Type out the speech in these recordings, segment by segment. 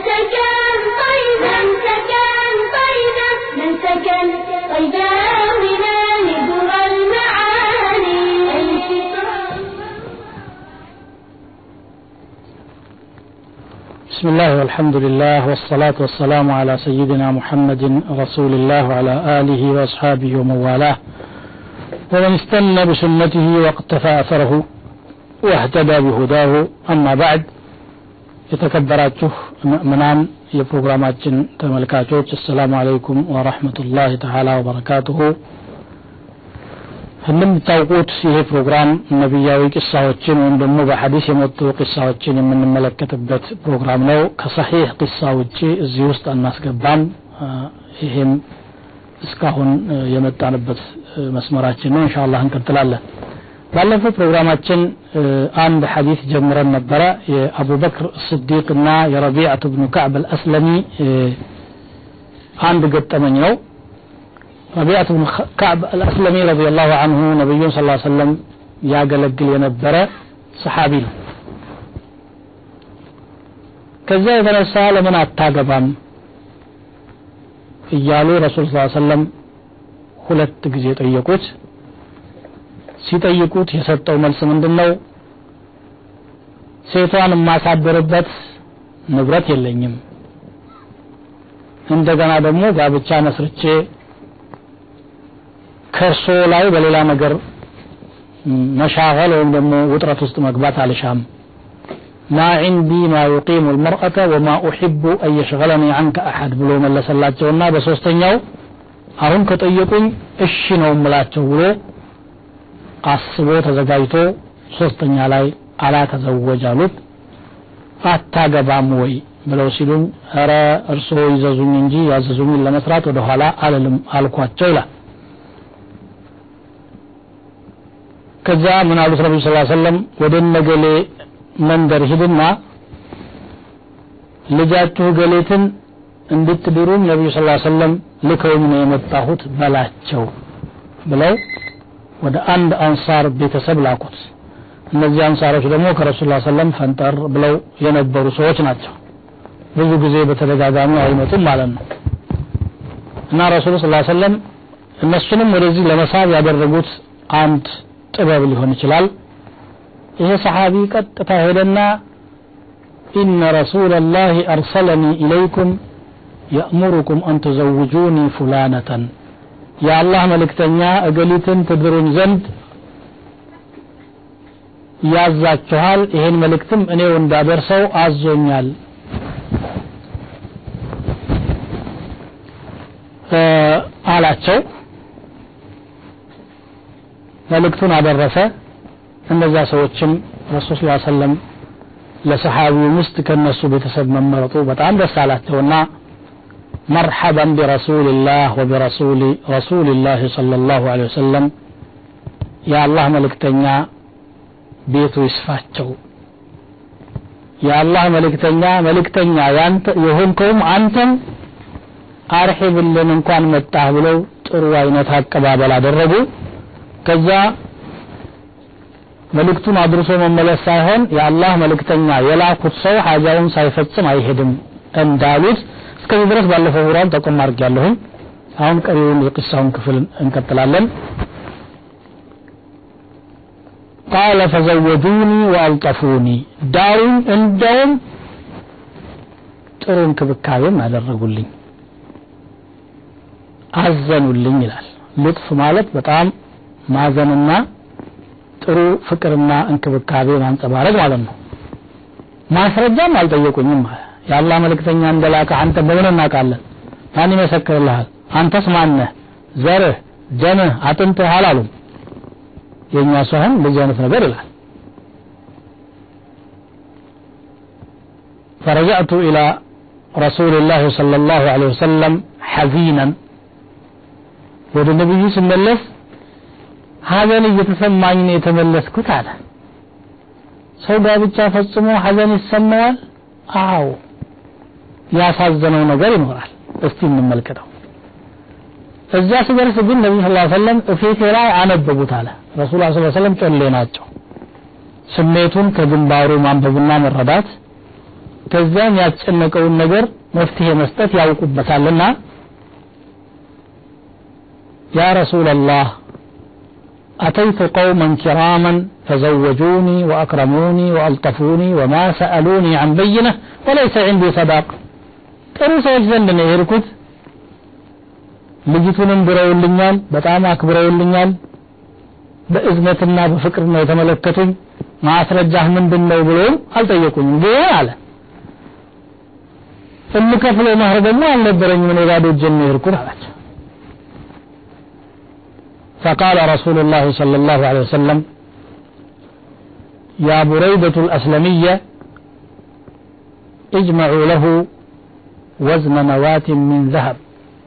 سكن طيبا سكن طيبا من سكن طيبا من لدر المعاني بسم الله والحمد لله والصلاة والسلام على سيدنا محمد رسول الله وعلى آله وأصحابه ومن والاه ومن استنى بسنته واقتفى أثره واهتدى بهداه أما بعد የተከበራችሁ ምእምናን የፕሮግራማችን ተመልካቾች አሰላሙ አለይኩም ወረህመቱላህ ተዓላ ወበረካቱሁ እንደምታውቁት ይሄ ፕሮግራም ነቢያዊ ቂሳዎችን ወይም ደግሞ በሐዲስ የመጡ ቂሳዎችን የምንመለከትበት ፕሮግራም ነው ከሰሒህ ቂሳ ውጭ እዚህ ውስጥ አናስገባም ይሄም እስካሁን የመጣንበት መስመራችን ነው እንሻ አላህ እንቀጥላለን ባለፈው ፕሮግራማችን አንድ ሐዲስ ጀምረን ነበረ የአቡበክር ስዲቅ እና የረቢዓት ብኑ ከዕብ አልአስለሚ አንድ ገጠመኝ ነው ረቢዓት ብኑ ከዕብ አልአስለሚ ረዲየላሁ አንሁ ነቢዩን ስ ሰለም ያገለግል የነበረ ሰሓቢ ነው ከዚያ የተነሳ ለምን አታገባም እያሉ ረሱል ስ ሰለም ሁለት ጊዜ ጠየቁት ሲጠይቁት የሰጠው መልስ ምንድን ነው ሴቷን የማሳድርበት ንብረት የለኝም እንደገና ደግሞ ጋብቻ መስርቼ ከእርሶ ላይ በሌላ ነገር መሻገል ወይም ደግሞ ውጥረት ውስጥ መግባት አልሻም ማ ዒንዲ ማ ዩቂሙ ልመርአተ ወማ ኡሕቡ አን የሽገለኒ አንከ አሐድ ብሎ መለሰላቸውና በሶስተኛው አሁን ከጠየቁኝ እሺ ነው ምላቸው ብሎ አስቦ ተዘጋጅቶ ሶስተኛ ላይ አላተዘወጅ አሉት አታገባም ወይ ብለው ሲሉኝ ረ እርስዎ ይዘዙኝ እንጂ ያዘዙኝን ለመስራት ወደ ኋላ አልልም አልኳቸው ይላል ከዛ ምን አሉት ነቢ ስ ሰለም ወደ ነገሌ መንደር ሂድና ልጃችሁ ገሌትን እንድትድሩም ነቢዩ ስ ሰለም ልከውኝ ነው የመጣሁት በላቸው ብለው ወደ አንድ አንሳር ቤተሰብ ላኩት እነዚህ አንሳሮች ደግሞ ከረሱል ላ ሰለም ፈንጠር ብለው የነበሩ ሰዎች ናቸው ብዙ ጊዜ በተደጋጋሚ አይመጡም ማለት ነው እና ረሱሉ ስ ሰለም እነሱንም ወደዚህ ለመሳብ ያደረጉት አንድ ጥበብ ሊሆን ይችላል ይሄ ሰሓቢ ቀጥታ ሄደና ኢነ ረሱላ ላህ አርሰለኒ ኢለይኩም የእሙሩኩም አን ትዘውጁኒ ፉላነተን የአላህ መልእክተኛ እገሊትን ትድሩኝ ዘንድ ያዛችኋል ይሄን መልእክትም እኔው እንዳደርሰው አዞኛል አላቸው መልእክቱን አደረሰ እነዛ ሰዎችም ረሱል ስ ሰለም ለሰሓቢው ምስት ከነሱ ቤተሰብ መመረጡ በጣም ደስ አላቸውና مرحبا برسول الله وبرسول رسول الله صلى الله عليه وسلم يا الله ملكتنيا ቤቱ ይስፋቸው የአላህ መልእክተኛ መልእክተኛ ያንተ የሆንከውም አንተም አርሒብልን እንኳን መጣህ ብለው ጥሩ አይነት አቀባበል አደረጉ ከዛ መልእክቱን አድርሶ መመለስ ሳይሆን የአላህ መልእክተኛ የላኩት ሰው ሀጃውን ሳይፈጽም አይሄድም እንዳሉት እስከዚህ ድረስ ባለፈው ፕሮግራም ጠቆም አድርጌያለሁኝ አሁን ቀሪውን የቅሳውን ክፍል እንቀጥላለን ቃለ ፈዘወጁኒ ወአልጠፉኒ ዳሩኝ እንደውም ጥሩ እንክብካቤም አደረጉልኝ አዘኑልኝ ይላል ልጥፍ ማለት በጣም ማዘንና ጥሩ ፍቅርና እንክብካቤ ማንጸባረቅ ማለት ነው ማስረጃም አልጠየቁኝም የአላህ መልእክተኛ እንደላከ አንተ በምን እናውቃለን ማን ይመሰክርልሃል አንተስ ማነህ ዘርህ ደምህ አጥንትህ አላሉም የእኛ ሰውን እንደዚህ አይነት ነገር ይላል فرجعت إلى رسول الله صلى الله عليه وسلم حزينا ወደ ነብዩ ስመለስ ሀዘን እየተሰማኝ ነው የተመለስኩት አለ ሰው ጋብቻ ፈጽሞ ሀዘን ይሰማዋል አዎ ያሳዘነው ነገር ይኖራል እስቲ እንመልከተው እዛ ስደርስ ግን ነቢ ስ ሰለም እፊቴ ላይ አነበቡት አለ ረሱል ስ ሰለም ጮሌ ናቸው ስሜቱን ከግንባሩ ማንበብና መረዳት ከዚያም ያስጨነቀውን ነገር መፍትሄ መስጠት ያውቁበታልና ያ ረሱላላህ أتيت قوما كراما فزوجوني وأكرموني وألطفوني وما سألوني عن بينة وليس عندي صداق ጥሩ ሰዎች ዘንድ ነው የሄድኩት ልጅቱንም ብረውልኛል በጣም አክብረውልኛል በእዝነትና በፍቅር ነው የተመለከቱኝ ማስረጃህ ምንድን ነው ብሎም አልጠየቁኝም ግን አለ የምከፍለው ማህር ደግሞ አልነበረኝም እኔ ባዶ እጄን ነው የሄድኩት አላቸው فقال رسول الله صلى الله عليه وسلم يا بريدة الأسلمية اجمعوا له وزن نواة من ذهب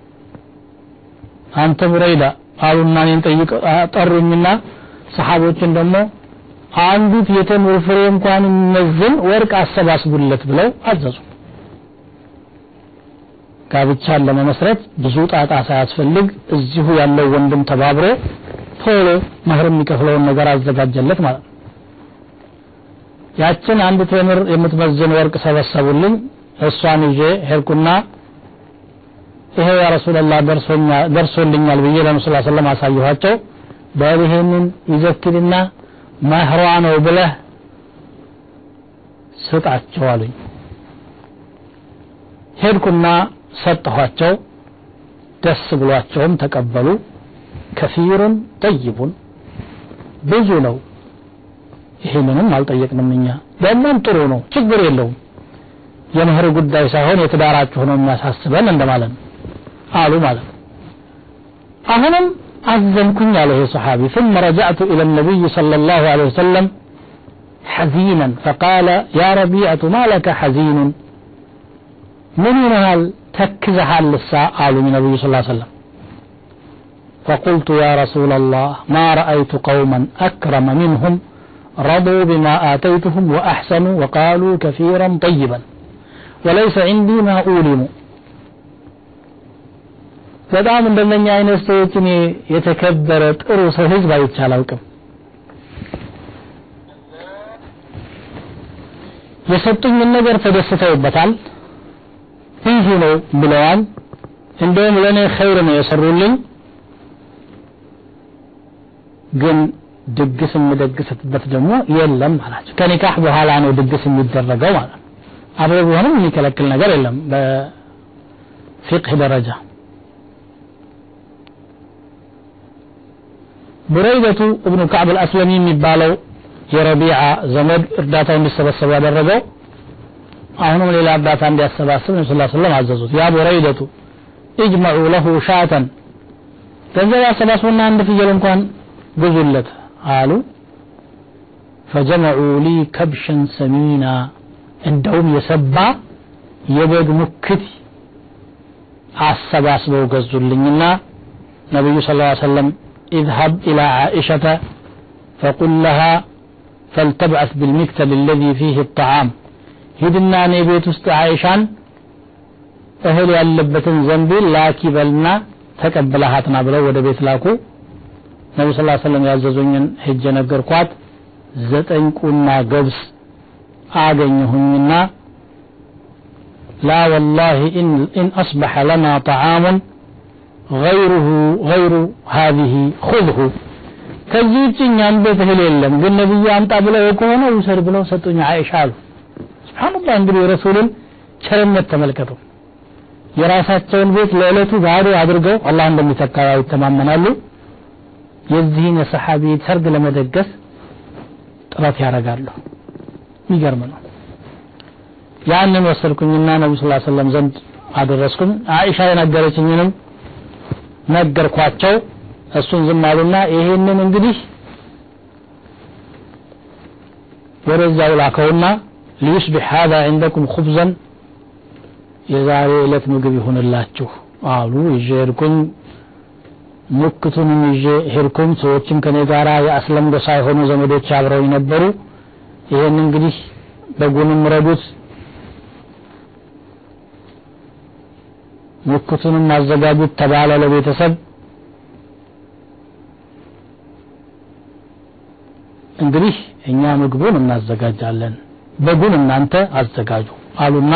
أنت بريدة قالوا أننا ننطيق أطروا منا ሰሓቦችን ደግሞ አንዲት የተምር ፍሬ እንኳን የሚመዝን ወርቅ አሰባስቡለት ብለው አዘዙ ጋብቻን ለመመስረት ብዙ ጣጣ ሳያስፈልግ እዚሁ ያለው ወንድም ተባብሮ ቶሎ መህር የሚከፍለውን ነገር አዘጋጀለት ማለት ነው ያችን አንድ ቴምር የምትመዝን ወርቅ ሰበሰቡልኝ እሷን ይዤ ሄድኩና ይሄ ያ ረሱላላህ ደርሶልኛል ብዬ ለነሱ ላ ሰለም አሳየኋቸው በል ይሄንን ይዘክልና መህሯ ነው ብለህ ስጣቸው አሉኝ ሄድኩና ሰጠኋቸው ደስ ብሏቸውም ተቀበሉ ከፊሩን ጠይቡን ብዙ ነው ይህንንም አልጠየቅንም እኛ ደግሞም ጥሩ ነው ችግር የለውም የምህር ጉዳይ ሳይሆን የትዳራችሁ ነው የሚያሳስበን እንደማለት ነው አሉ ማለት ነው አሁንም አዘንኩኝ አለ ይሄ ሰሓቢ ثم رجعت إلى النبي صلى الله عليه وسلم حزينا فقال يا ربيعة ما لك حزين من ينهال تكزها لسا قالوا من النبي صلى الله عليه وسلم فقلت يا رسول الله ما رأيت قوما أكرم منهم رضوا بما آتيتهم وأحسنوا وقالوا كثيرا طيبا وليس عندي ما أولم በጣም እንደነኛ አይነት ሰዎች እኔ የተከበረ ጥሩ ሰው ህዝብ አይቼ አላውቅም የሰጡኝን ነገር ተደስተውበታል ይህ ነው ብለዋል እንደውም ለእኔ ኸይር ነው የሰሩልኝ ግን ድግስ የምደግስበት ደግሞ የለም አላቸው ከኒካህ በኋላ ነው ድግስ የሚደረገው ማለት ነው አብረ ቢሆንም የሚከለክል ነገር የለም በፊቅህ ደረጃ ቡረይደቱ እብኑ ከዕብ አልአስለሚ የሚባለው የረቢዓ ዘመድ እርዳታው እንዲሰበሰቡ ያደረገው አሁንም ሌላ እርዳታ እንዲያሰባስብ ነቢ ስ ስለም አዘዙት ያ ቡረይደቱ እጅመዑ ለሁ ሻተን ገንዘብ ያሰባስቡና አንድ ፍየል እንኳን ግዙለት አሉ ፈጀመዑ ሊ ከብሸን ሰሚና እንደውም የሰባ የበግ ሙክት አሰባስበው ገዙልኝና ነቢዩ ስ ሰለም اذهب إلى عائشة فقل لها فلتبعث بالمكتل الذي فيه الطعام هدنا نبيت است عائشان እህል ያለበትን ዘንቢል ላኪ በልና ተቀብለሃትና ብለው ወደ ቤት ላኩ ነቢ ስ ሰለም ያዘዙኝን ሄጀ ነገርኳት ዘጠኝ ቁና ገብስ አገኘሁኝና لا والله إن, إن أصبح لنا طعام غيره غير هذه خذه ከዚህ ውጭ እኛም ቤት እህል የለም ግን ነቢዩ አምጣ ብለው ከሆነ ውሰድ ብለው ሰጡኝ አይሻ አሉ ስብሓንላህ እንግዲህ የረሱልን ቸርነት ተመልከቱ የራሳቸውን ቤት ለዕለቱ ባዶ አድርገው አላህ እንደሚተካ ይተማመናሉ የዚህን የሰሓቢ ሰርግ ለመደገስ ጥረት ያደርጋሉ የሚገርም ነው ያንን ወሰድኩኝና ነቢ ስ ሰለም ዘንድ አደረስኩኝ አይሻ የነገረችኝንም ነገርኳቸው እሱን ዝም አሉና ይሄንን እንግዲህ ወደዛው ላከውና ሊዩስቢሕ ሀዛ ዕንደኩም ኹብዘን የዛሬ ዕለት ምግብ ይሁንላችሁ አሉ ይዤ ሄድኩኝ ሙክቱንም ይዤ ሄድኩኝ ሰዎችም ከኔ ጋራ የአስለም ጎሳ የሆኑ ዘመዶች አብረው ነበሩ ይሄን እንግዲህ በጉንም ረዱት ሙክቱንም አዘጋጁት ተባለ ለቤተሰብ እንግዲህ እኛ ምግቡን እናዘጋጃለን በጉን እናንተ አዘጋጁ አሉና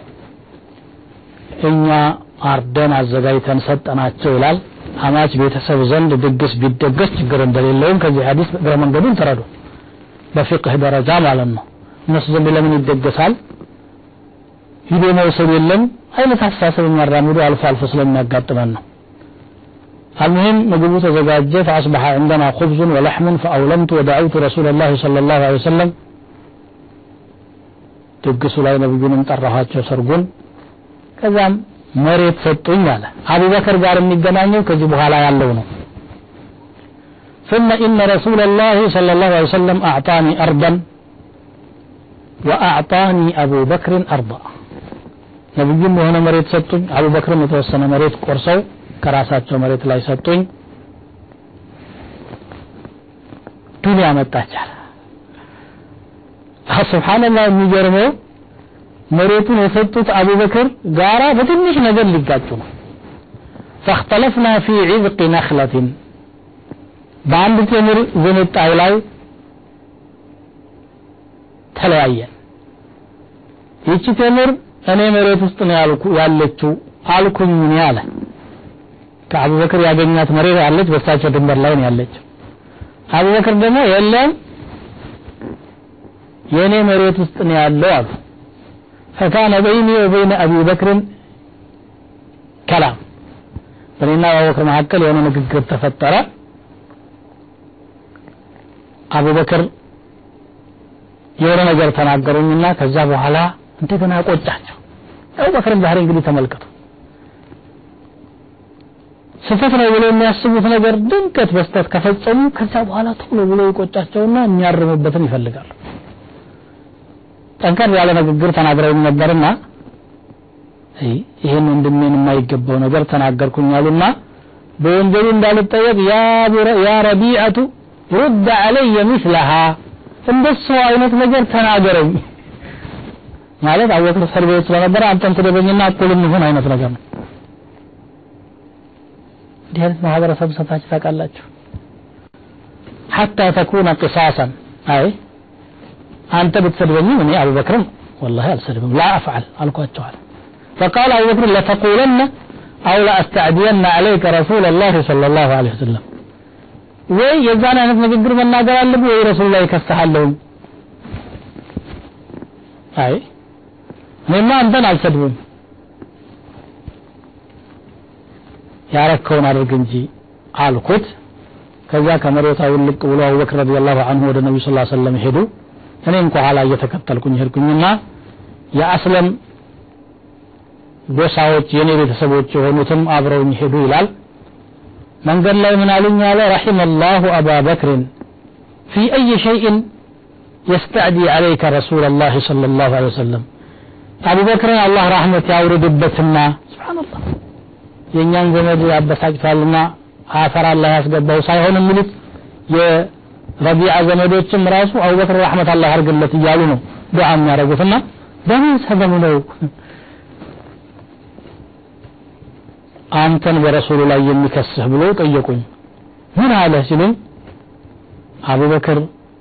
እኛ አርደን አዘጋጅተን ሰጠናቸው ይላል አማች ቤተሰብ ዘንድ ድግስ ቢደገስ ችግር እንደሌለውም ከዚህ ሐዲስ እግረ መንገዱን ተረዱ በፊቅህ ደረጃ ማለት ነው እነሱ ዘንድ ለምን ይደገሳል ሂዶ መውሰድ የለም አይነት አስተሳሰብ የሚያራምዱ አልፎ አልፎ ስለሚያጋጥመን ነው المهم ምግቡ ተዘጋጀ فأصبح عندنا خبز ولحم فأولمت ودعوت رسول الله صلى الله عليه وسلم ድግሱ ላይ ነብዩንም ጠራኋቸው ሰርጉን ከዛም መሬት ሰጡኝ አለ አቡበከር ጋር የሚገናኘው ከዚህ በኋላ ያለው ነው ثم إن رسول الله صلى الله عليه وسلم أعطاني أرضا وأعطاني أبو بكر أرضا ነብዩም የሆነ መሬት ሰጡኝ አቡበክርም የተወሰነ መሬት ቆርሰው ከራሳቸው መሬት ላይ ሰጡኝ ዱንያ መጣቻል ስብሓንላህ የሚገርመው መሬቱን የሰጡት አቡበክር ጋራ በትንሽ ነገር ሊጋጩ ነው فاختلفنا في عذق نخلة በአንድ ቴምር ዝንጣይ ላይ ተለያየን ይቺ ቴምር እኔ መሬት ውስጥ ነው ያልኩ ያለችው አልኩኝ እኔ አለ ከአቡበክር ያገኛት መሬት ያለች በሳቸው ድንበር ላይ ነው ያለችው አቡበክር ደግሞ የለም የእኔ መሬት ውስጥ ነው ያለው አሉ ፈካነ በይኒ ወበይነ አቢ በክርን ከላም በእኔና በአቡበክር መካከል የሆነ ንግግር ተፈጠረ አቡበክር የሆነ ነገር ተናገሩኝና ከዛ በኋላ እንደገና ቆጫቸው አቡበክርን ባህሪ እንግዲህ ተመልከቱ ስህተት ነው ብሎ የሚያስቡት ነገር ድንገት በስተት ከፈጸሙ ከዛ በኋላ ቶሎ ብሎ ይቆጫቸውና የሚያርሙበትን ይፈልጋሉ ጠንከር ያለ ንግግር ተናግረውኝ ነበርና ይህን ወንድሜን የማይገባው ነገር ተናገርኩኝ አሉና በወንጀሉ እንዳልጠየቅ ያ ረቢዐቱ ሩድ አለየ ምስለሃ እንደሱ አይነት ነገር ተናገረኝ ማለት አወቅር እስር ቤት ስለነበረ አንተም ትደበኝና እኩል እንሁን አይነት ነገር ነው እንዲህ አይነት ማህበረሰብ ሰታችሁ ታውቃላችሁ ሐታ ተኩነ ቅሳሰን አይ አንተ ብትሰድበኝም እኔ አቡበክርም ወላሂ አልሰድብም ላ አፍዓል አልኳቸዋል فقال أبو بكر لتقولن أو لأستعدين عليك رسول الله صلى الله عليه وسلم ወይ የዛን አይነት ንግግር መናገር አለብህ ወይ ረሱል ላይ ከስተሃለሁኝ አይ እኔማ አንተን አልሰድብም ያረከውን አድርግ እንጂ አልኩት ከዛ ከመሬቷ ውልቅ ብሎ አቡበክር ረዲየላሁ ዐንሁ ወደ ነብዩ ሰለላሁ ዐለይሂ ወሰለም ሄዱ እኔም ከኋላ እየተከተልኩኝ ሄድኩኝና የአስለም ጎሳዎች የኔ ቤተሰቦች የሆኑትም አብረውኝ ሄዱ ይላል መንገድ ላይ ምን አሉኝ አለ رحم الله أبا بكر في أي شيء يستعدي عليك رسول الله صلى الله عليه وسلم أبو بكر الله رحمة يورد بتنا سبحان الله የእኛን ዘመድ ያበሳጭቷልና አፈር አላህ ያስገባው ሳይሆን የሚሉት የረቢዓ ዘመዶችም ራሱ አቡበክር ረሕመት አላህ አርግለት እያሉ ነው ዱዓ የሚያደርጉትና በምን ሰበብ ነው አንተን በረሱሉ ላይ የሚከስህ ብሎ ጠየቁኝ ምን አለ ሲሉኝ አቡበክር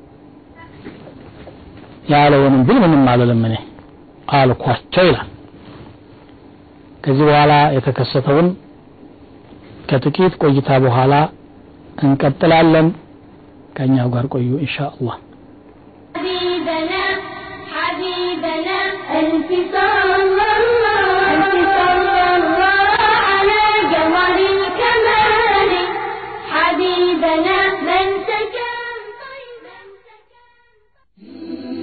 ያለውንም ብል ምንም አልልም እኔ አልኳቸው ይላል ከዚህ በኋላ የተከሰተውን ከጥቂት ቆይታ በኋላ እንቀጥላለን ከእኛው ጋር ቆዩ ኢንሻ አላህ حبيبنا حبيبنا ألف صلى الله ألف صلى الله على جوهر الكمال حبيبنا من سكن طيبا سكن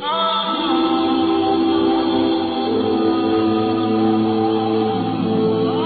Ah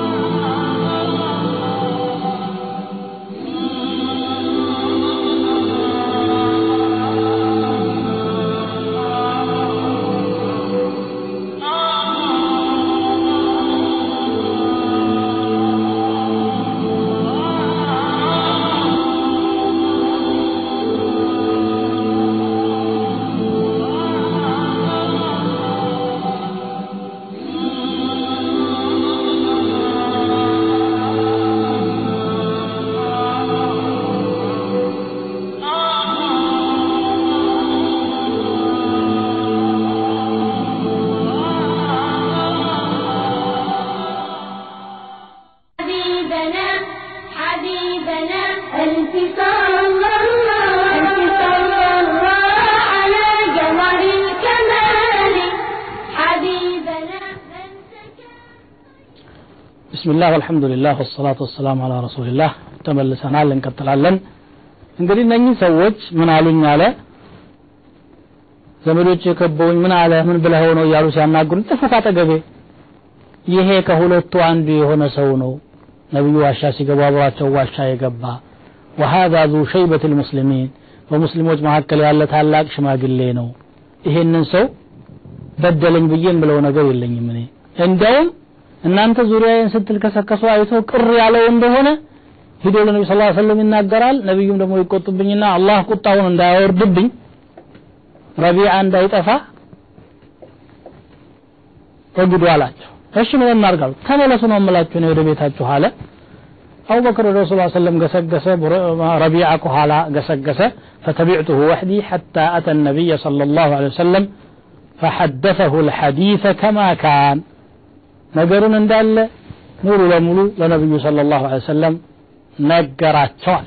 ብስሚላህ ወልሐምዱሊላህ ወሰላቱ ወሰላሙ አላ ረሱሊላህ ተመልሰናል እንቀጥላለን እንግዲህ እነኚህ ሰዎች ምን አሉኝ አለ ዘመዶች የከበውኝ ምን አለ ምን ብለኸው ነው እያሉ ሲያናግሩኝ ጥፉ ካጠገቤ ይሄ ከሁለቱ አንዱ የሆነ ሰው ነው ነቢዩ ዋሻ ሲገቡ አብሯቸው ዋሻ የገባ ወሃዛ ዙ ሸይበት ልሙስሊሚን በሙስሊሞች መካከል ያለ ታላቅ ሽማግሌ ነው ይሄንን ሰው በደለኝ ብዬ ብለው ነገር የለኝም እኔ እንዲያውም እናንተ ዙሪያዬን ስትል ከሰከሱ አይቶ ቅር ያለው እንደሆነ ሂዶ ለነቢ ስ ሰለም ይናገራል ነቢዩም ደግሞ ይቆጡብኝና አላህ ቁጣውን እንዳያወርድብኝ ረቢዓ እንዳይጠፋ ወግዱ አላቸው እሺ ምን እናርጋሉ ተመለሱ ነው የምላችሁ ነው ወደ ቤታችሁ አለ አቡበክር ወደ ረሱል ሰለም ገሰገሰ ረቢዓ ከኋላ ገሰገሰ فتبعته وحدي حتى أتى النبي صلى الله عليه وسلم فحدثه الحديث كما كان ነገሩን እንዳለ ሙሉ ለሙሉ ለነብዩ ሰለላሁ ዐለይሂ ወሰለም ነገራቸዋል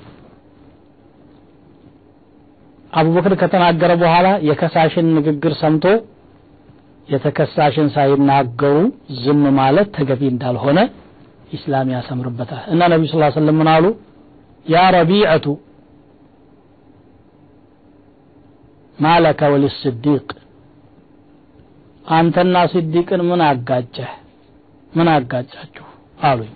አቡበክር ከተናገረ በኋላ የከሳሽን ንግግር ሰምቶ የተከሳሽን ሳይናገሩ ዝም ማለት ተገቢ እንዳልሆነ ኢስላም ያሰምርበታል እና ነቢዩ ስ ሰለም ምን አሉ ያ ረቢዐቱ ማለከ ወልስዲቅ አንተና ሲዲቅን ምን አጋጨህ ምን አጋጫችሁ አሉኝ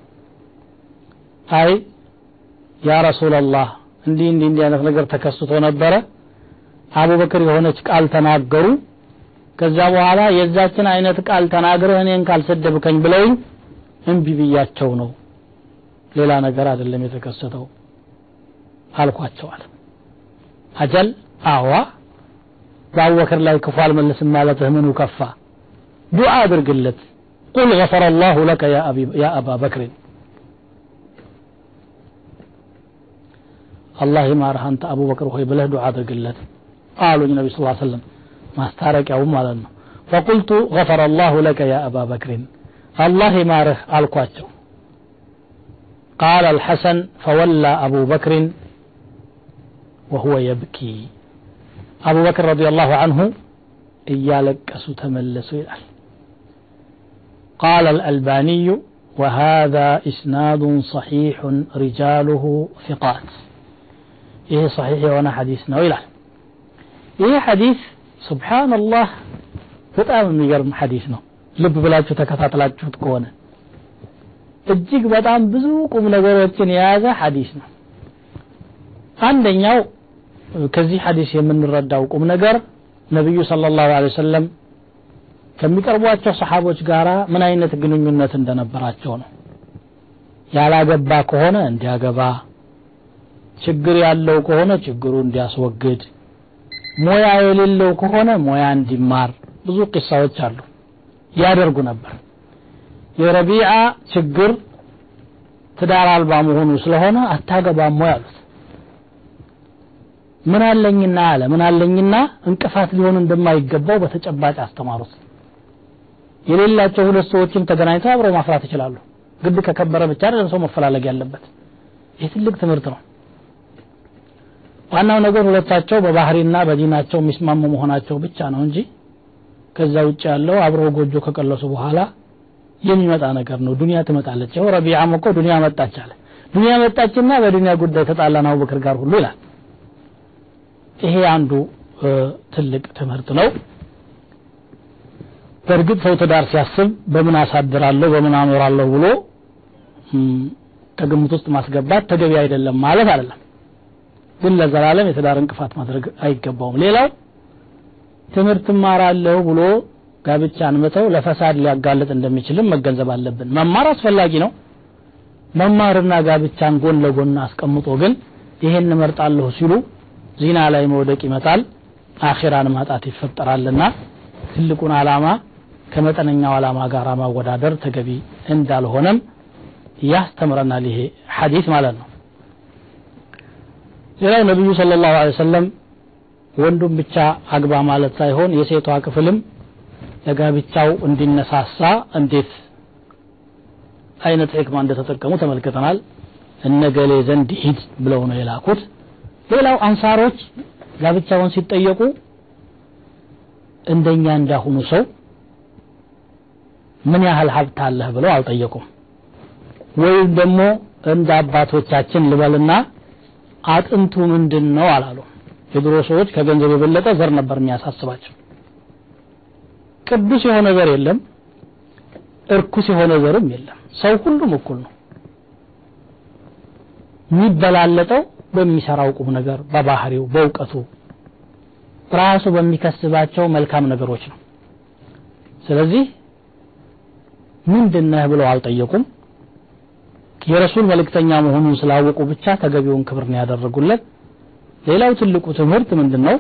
አይ ያ ረሱላላህ እንዲህ እንዲህ እንዲህ አይነት ነገር ተከስቶ ነበረ አቡበክር የሆነች ቃል ተናገሩ ከዛ በኋላ የዛችን አይነት ቃል ተናግረህ እኔን ካልሰደብከኝ ብለውኝ እምቢ ብያቸው ነው ሌላ ነገር አይደለም የተከሰተው አልኳቸዋል አጀል አዋ በአቡበክር ላይ ክፉ አልመልስም ማለትህ ምኑ ከፋ ዱዓ አድርግለት ቁል ገፈረ አላሁ ለከ ያ አባ በክርን አላህ ይማርህ አንተ አቡበክር ሆይ ብለህ ዱዓ አድርግለት አሉኝ ነቢ ስ ሰለም ማስታረቂያውም ማለት ነው ፈቁልቱ ገፈረ አላሁ ለከ ያ አባ በክርን አላህ ይማርህ አልኳቸው قال الحسن فولى أبو بكر وهو يبكي أبو بكر رضي الله عنه إيالك أسو تملسوا إلال قال الألباني وهذا إسناد صحيح رجاله ثقات إيه صحيح وانا حديثنا إلال إيه حديث سبحان الله በጣም የሚገርም ሐዲስ ነው ልብ ብላችሁ ተከታተላችሁት ከሆነ እጅግ በጣም ብዙ ቁም ነገሮችን የያዘ ሐዲስ ነው አንደኛው ከዚህ ሐዲስ የምንረዳው ቁም ነገር ነቢዩ ሰለላሁ ዐለይሂ ወሰለም ከሚቀርቧቸው ሰሓቦች ጋራ ምን አይነት ግንኙነት እንደነበራቸው ነው ያላገባ ከሆነ እንዲያገባ ችግር ያለው ከሆነ ችግሩ እንዲያስወግድ ሞያ የሌለው ከሆነ ሞያ እንዲማር ብዙ ቂሳዎች አሉ ያደርጉ ነበር የረቢዓ ችግር ትዳር አልባ መሆኑ ስለሆነ አታገባም ወይ አሉት ምን አለኝና አለ ምን አለኝና እንቅፋት ሊሆን እንደማይገባው በተጨባጭ አስተማሩት የሌላቸው ሁለት ሰዎችም ተገናኝተው አብረው ማፍራት ይችላሉ ግድ ከከበረ ብቻ አይደለም ሰው መፈላለግ ያለበት ይህ ትልቅ ትምህርት ነው ዋናው ነገር ሁለታቸው በባህሪና በዲናቸው የሚስማሙ መሆናቸው ብቻ ነው እንጂ ከዛ ውጭ ያለው አብረው ጎጆ ከቀለሱ በኋላ የሚመጣ ነገር ነው ዱንያ ትመጣለች ይኸው ረቢዓም እኮ ዱንያ መጣች አለ ዱንያ መጣችና በዱንያ ጉዳይ ተጣላን አቡበክር ጋር ሁሉ ይላል ይሄ አንዱ ትልቅ ትምህርት ነው በእርግጥ ሰው ትዳር ሲያስብ በምን አሳድራለሁ በምን አኖራለሁ ብሎ ከግምት ውስጥ ማስገባት ተገቢ አይደለም ማለት አይደለም ግን ለዘላለም የትዳር እንቅፋት ማድረግ አይገባውም ሌላው ትምህርት እማራለሁ ብሎ ጋብቻን መተው ለፈሳድ ሊያጋልጥ እንደሚችልም መገንዘብ አለብን መማር አስፈላጊ ነው መማርና ጋብቻን ጎን ለጎን አስቀምጦ ግን ይሄን እመርጣለሁ ሲሉ ዚና ላይ መውደቅ ይመጣል አኺራን ማጣት ይፈጠራልና ትልቁን አላማ ከመጠነኛው አላማ ጋር ማወዳደር ተገቢ እንዳልሆነም ያስተምረናል ይሄ ሐዲስ ማለት ነው ሌላው ነቢዩ ስለ ላሁ ሰለም ወንዱም ብቻ አግባ ማለት ሳይሆን የሴቷ ክፍልም ለጋብቻው እንዲነሳሳ እንዴት አይነት ሕክማ እንደተጠቀሙ ተመልክተናል እነገሌ ዘንድ ሂድ ብለው ነው የላኩት ሌላው አንሳሮች ጋብቻውን ሲጠየቁ እንደኛ እንዳሁኑ ሰው ምን ያህል ሀብት አለህ ብለው አልጠየቁም ወይም ደግሞ እንደ አባቶቻችን ልበልና አጥንቱ ምንድን ነው አላሉ የድሮ ሰዎች ከገንዘብ የበለጠ ዘር ነበር የሚያሳስባቸው ቅዱስ የሆነ ዘር የለም እርኩስ የሆነ ዘርም የለም ሰው ሁሉም እኩል ነው የሚበላለጠው በሚሰራው ቁም ነገር በባህሪው በእውቀቱ ራሱ በሚከስባቸው መልካም ነገሮች ነው ስለዚህ ምንድነህ ብለው አልጠየቁም የረሱል መልእክተኛ መሆኑን ስላወቁ ብቻ ተገቢውን ክብር ነው ያደረጉለት ሌላው ትልቁ ትምህርት ምንድነው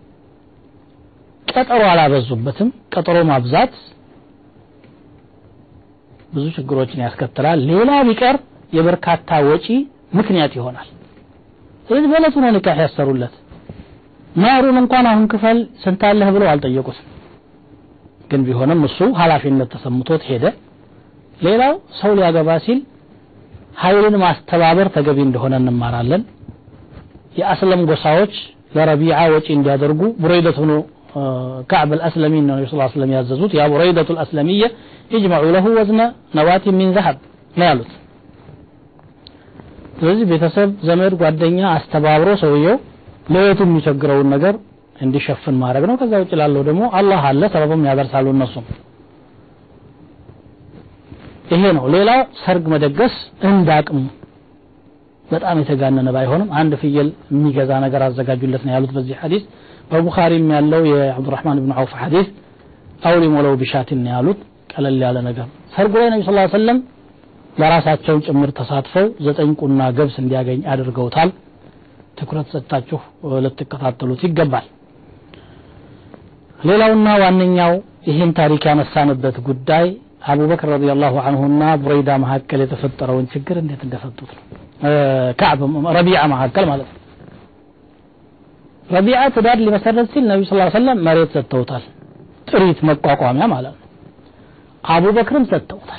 ቀጠሮ አላበዙበትም ቀጠሮ ማብዛት ብዙ ችግሮችን ያስከትላል ሌላ ቢቀር የበርካታ ወጪ ምክንያት ይሆናል ስለዚህ በእለቱ ነው ኒካህ ያሰሩለት ማሩን እንኳን አሁን ክፈል ስንታለህ ብለው አልጠየቁትም ግን ቢሆንም እሱ ኃላፊነት ተሰምቶት ሄደ ሌላው ሰው ሊያገባ ሲል ኃይልን ማስተባበር ተገቢ እንደሆነ እንማራለን የአስለም ጎሳዎች ለረቢዓ ወጪ እንዲያደርጉ ቡረይደት ሆኖ كعب الأسلمي النبي صلى الله عليه وسلم يعززوت يا بريدة الأسلمية اجمعوا له وزن نواة من ذهب نالت ስለዚህ ቤተሰብ ዘመድ ጓደኛ አስተባብሮ ሰውየው ለየቱ የሚቸግረውን ነገር እንዲሸፍን ማድረግ ነው ከዛ ውጭ ላለው ደግሞ አላህ አለ ሰበብም ያደርሳሉ እነሱም ይሄ ነው ሌላው ሰርግ መደገስ እንዳቅሙ በጣም የተጋነነ ባይሆንም አንድ ፍየል የሚገዛ ነገር አዘጋጁለት ነው ያሉት በዚህ ሐዲስ በቡኻሪም ያለው የአብዱራህማን ብን ዐውፍ ሐዲስ አውሊም ወለው ቢሻትን ነው ያሉት ቀለል ያለ ነገር ሰርጉ ላይ ነቢ ስ ሰለም ለራሳቸው ጭምር ተሳትፈው ዘጠኝ ቁና ገብስ እንዲያገኝ አድርገውታል ትኩረት ሰጥታችሁ ልትከታተሉት ይገባል ሌላውና ዋነኛው ይህን ታሪክ ያነሳንበት ጉዳይ አቡበክር ረዲየላሁ አንሁና ቡረይዳ መካከል የተፈጠረውን ችግር እንዴት እንደፈቱት ነው ከዕብ ረቢዓ መካከል ማለት ነው ረቢዓ ትዳር ሊመሰረት ሲል ነቢ ስ ሰለም መሬት ሰጥተውታል ጥሪት መቋቋሚያ ማለት ነው አቡበክርም ሰጥተውታል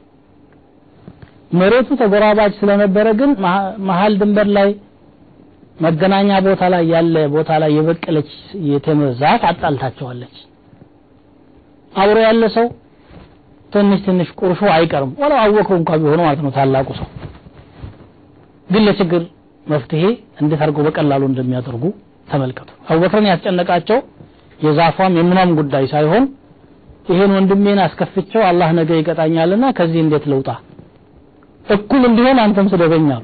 መሬቱ ተጎራባች ስለነበረ ግን መሀል ድንበር ላይ መገናኛ ቦታ ላይ ያለ ቦታ ላይ የበቀለች የተምር ዛፍ አጣልታቸዋለች አብሮ ያለ ሰው ትንሽ ትንሽ ቁርሾ አይቀርም ወላ አወቀው እንኳ ቢሆኑ ማለት ነው ታላቁ ሰው ግን ለችግር መፍትሄ እንዴት አድርገው በቀላሉ እንደሚያደርጉ ተመልከቱ አቡበክርን ያስጨነቃቸው የዛፏም የምኗም ጉዳይ ሳይሆን ይሄን ወንድሜን አስከፍቸው አላህ ነገ ይቀጣኛልና ከዚህ እንዴት ልውጣ እኩል እንዲሆን አንተም ስደበኝ አሉ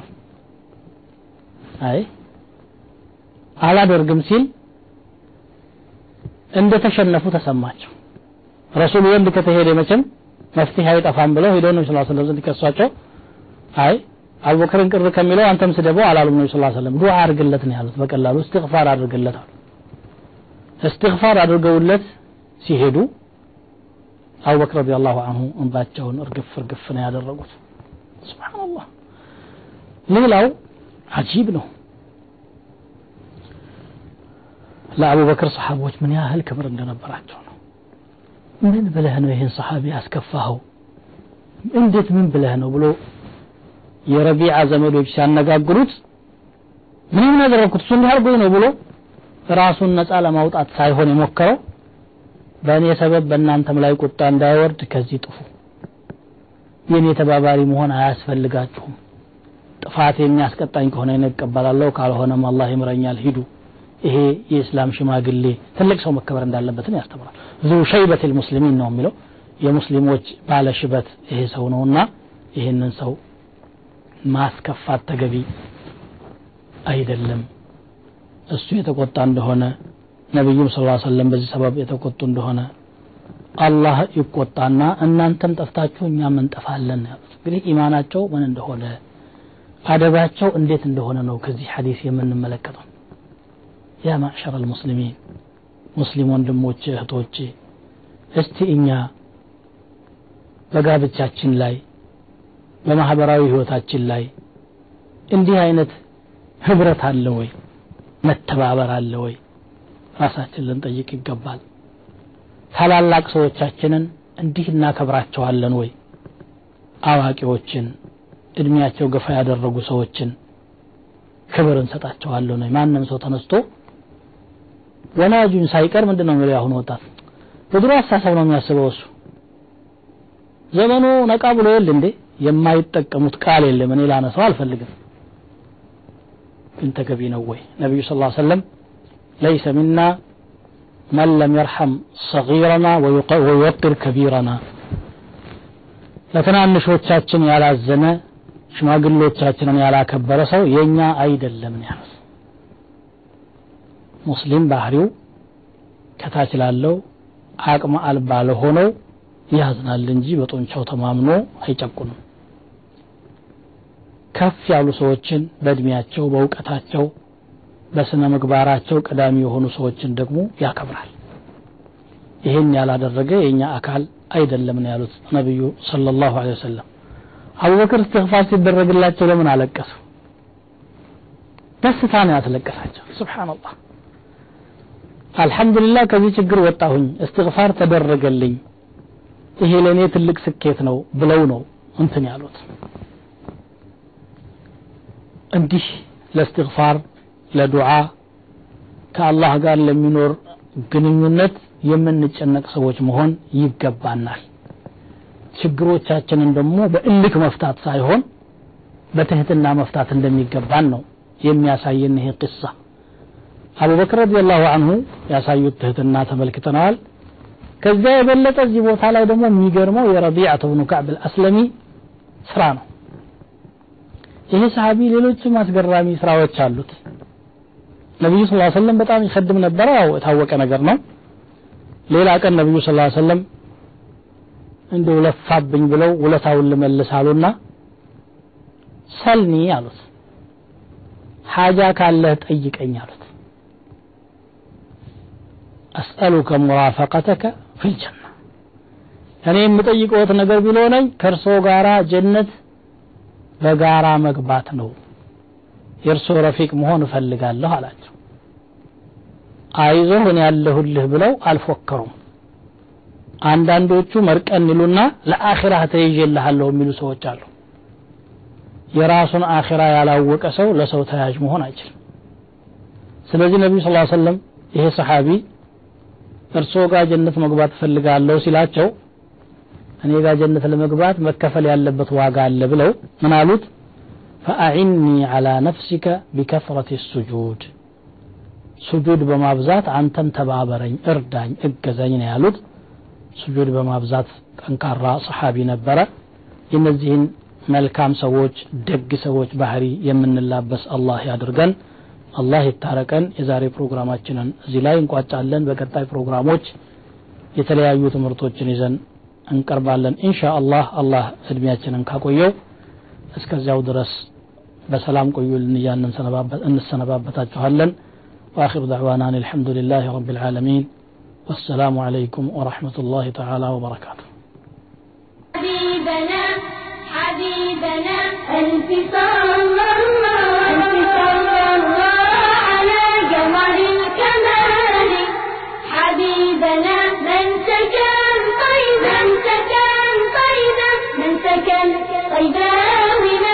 አይ አላደርግም ሲል እንደተሸነፉ ተሰማቸው ረሱል ወንድ ከተሄደ መቼም መፍትሄ አይጠፋም ብለው ሄደው ነው ስላ ስለም ዘንድ ከሷቸው አይ አቡበክርን ቅር ከሚለው አንተም ስደበው አላሉም ነው ስላ ስለም ዱዓ አድርግለት ነው ያሉት በቀላሉ እስትግፋር አድርግለት አሉ እስትግፋር አድርገውለት ሲሄዱ አቡበክር ረዲየላሁ አንሁ እንባቸውን እርግፍ እርግፍ ነው ያደረጉት ስብሓንላህ ሌላው አጂብ ነው ለአቡበክር ሰሓቦች ምን ያህል ክብር እንደነበራቸው ነው ምን ብለህ ነው ይህን ሰሓቢ ያስከፋኸው እንዴት ምን ብለህ ነው ብሎ የረቢዓ ዘመዶች ሲያነጋግሩት ምንም ያደረግኩት እሱ እንዲህ አድርጎኝ ነው ብሎ ራሱን ነፃ ለማውጣት ሳይሆን የሞከረው በእኔ ሰበብ በእናንተም ላይ ቁጣ እንዳይወርድ ከዚህ ጥፉ የኔ ተባባሪ መሆን አያስፈልጋችሁም ጥፋት የሚያስቀጣኝ ከሆነ እቀበላለሁ ካልሆነም አላህ ይምረኛል ሂዱ ይሄ የእስላም ሽማግሌ ትልቅ ሰው መከበር እንዳለበትን ያስተምራል ዙ ሸይበት ልሙስሊሚን ነው የሚለው የሙስሊሞች ባለ ሽበት ይሄ ሰው ነውና ይህንን ሰው ማስከፋት ተገቢ አይደለም እሱ የተቆጣ እንደሆነ ነቢዩም ስ ሰለም በዚህ ሰበብ የተቆጡ እንደሆነ አላህ ይቆጣና እናንተም ጠፍታችሁ እኛም እንጠፋለን ያሉት እንግዲህ ኢማናቸው ምን እንደሆነ አደባቸው እንዴት እንደሆነ ነው ከዚህ ሐዲስ የምንመለከተው ያ ማዕሸር አልሙስሊሚን ሙስሊም ወንድሞቼ እህቶቼ እስቲ እኛ በጋብቻችን ላይ በማህበራዊ ህይወታችን ላይ እንዲህ አይነት ህብረት አለ ወይ መተባበር አለ ወይ ራሳችን ልንጠይቅ ይገባል ታላላቅ ሰዎቻችንን እንዲህ እናከብራቸዋለን ወይ አዋቂዎችን እድሜያቸው ገፋ ያደረጉ ሰዎችን ክብር እንሰጣቸዋለን ወይ ማንም ሰው ተነስቶ ወላጁን ሳይቀር ምንድን ነው የሚለው አሁን ወጣት በድሮ አስተሳሰብ ነው የሚያስበው እሱ ዘመኑ ነቃ ብሎ የለ እንዴ የማይጠቀሙት ቃል የለም እኔ ላነሳው አልፈልግም ግን ተገቢ ነው ወይ ነቢዩ ስ ሰለም ለይሰ ሚና መን ለም የርሐም ሰጊረና ወዩወቅር ከቢረና ለትናንሾቻችን ያላዘነ ሽማግሎቻችንን ያላከበረ ሰው የኛ አይደለም ነው ያሉት ሙስሊም ባህሪው ከታች ላለው አቅመ አልባ ለሆነው ያዝናል እንጂ በጡንቻው ተማምኖ አይጨቁንም ከፍ ያሉ ሰዎችን በእድሜያቸው በእውቀታቸው በስነ ምግባራቸው ቀዳሚ የሆኑ ሰዎችን ደግሞ ያከብራል ይህን ያላደረገ የእኛ አካል አይደለም ነው ያሉት ነቢዩ ሰለላሁ ዐለይሂ ወሰለም አቡበክር እስትግፋር ሲደረግላቸው ለምን አለቀሱ ደስታ ነው ያስለቀሳቸው ስብሓንላህ አልሐምዱሊላህ ከዚህ ችግር ወጣሁኝ እስትግፋር ተደረገልኝ ይሄ ለእኔ ትልቅ ስኬት ነው ብለው ነው እንትን ያሉት እንዲህ ለእስትግፋር ለዱዓ ከአላህ ጋር ለሚኖር ግንኙነት የምንጨነቅ ሰዎች መሆን ይገባናል ችግሮቻችንን ደግሞ በእልክ መፍታት ሳይሆን በትህትና መፍታት እንደሚገባን ነው የሚያሳየን ይሄ ቅሳ አቡበክር ረዲየላሁ አንሁ ያሳዩት ትህትና ተመልክተነዋል ከዚያ የበለጠ እዚህ ቦታ ላይ ደግሞ የሚገርመው የረቢዓት ብኑ ከዕብ አልአስለሚ ስራ ነው ይሄ ሰሃቢ ሌሎችም አስገራሚ ስራዎች አሉት ነቢዩ ስ ሰለም በጣም ይከድም ነበረ ያው የታወቀ ነገር ነው ሌላ ቀን ነቢዩ ስ ሰለም እንደው ለፋብኝ ብለው ውለታውን ልመልስ አሉና ሰልኒ አሉት ሓጃ ካለህ ጠይቀኝ አሉት አስአሉከ ሙራፈቀተከ ፊልጀና እኔ የምጠይቀዎት ነገር ቢሎነኝ ከእርሶ ጋራ ጀነት በጋራ መግባት ነው የእርሶ ረፊቅ መሆን እፈልጋለሁ አላቸው አይዞህ እኔ ያለሁልህ ብለው አልፎከሩም አንዳንዶቹ መርቀን ይሉና ለአኺራ ተይዤልሃለሁ የሚሉ ሰዎች አሉ የራሱን አኺራ ያላወቀ ሰው ለሰው ተያዥ መሆን አይችልም ስለዚህ ነቢዩ ስ ሰለም ይሄ ሰሓቢ እርስዎ ጋር ጀነት መግባት እፈልጋለሁ ሲላቸው እኔ ጋር ጀነት ለመግባት መከፈል ያለበት ዋጋ አለ ብለው ምን አሉት ፈአዒኒ ዓላ ነፍሲከ ቢከፍረት ሱጁድ ሱጁድ በማብዛት አንተም ተባበረኝ እርዳኝ እገዘኝ ነው ያሉት ሱጁድ በማብዛት ጠንካራ ሰሓቢ ነበረ የነዚህን መልካም ሰዎች ደግ ሰዎች ባህሪ የምንላበስ አላህ ያድርገን አላህ ይታረቀን የዛሬ ፕሮግራማችንን እዚህ ላይ እንቋጫለን በቀጣይ ፕሮግራሞች የተለያዩ ትምህርቶችን ይዘን እንቀርባለን ኢንሻ አላህ አላህ እድሜያችንን ካቆየው እስከዚያው ድረስ በሰላም ቆዩልን እያልን እንሰነባበታችኋለን واخر دعوانا أن الحمد لله رب العالمين والسلام عليكم ورحمه الله تعالى وبركاته حبيبنا حبيبنا ألف صلى الله ألف صلى الله على جمر الكمال حبيبنا من سكن طيبا سكن طيبا من سكن طيبا من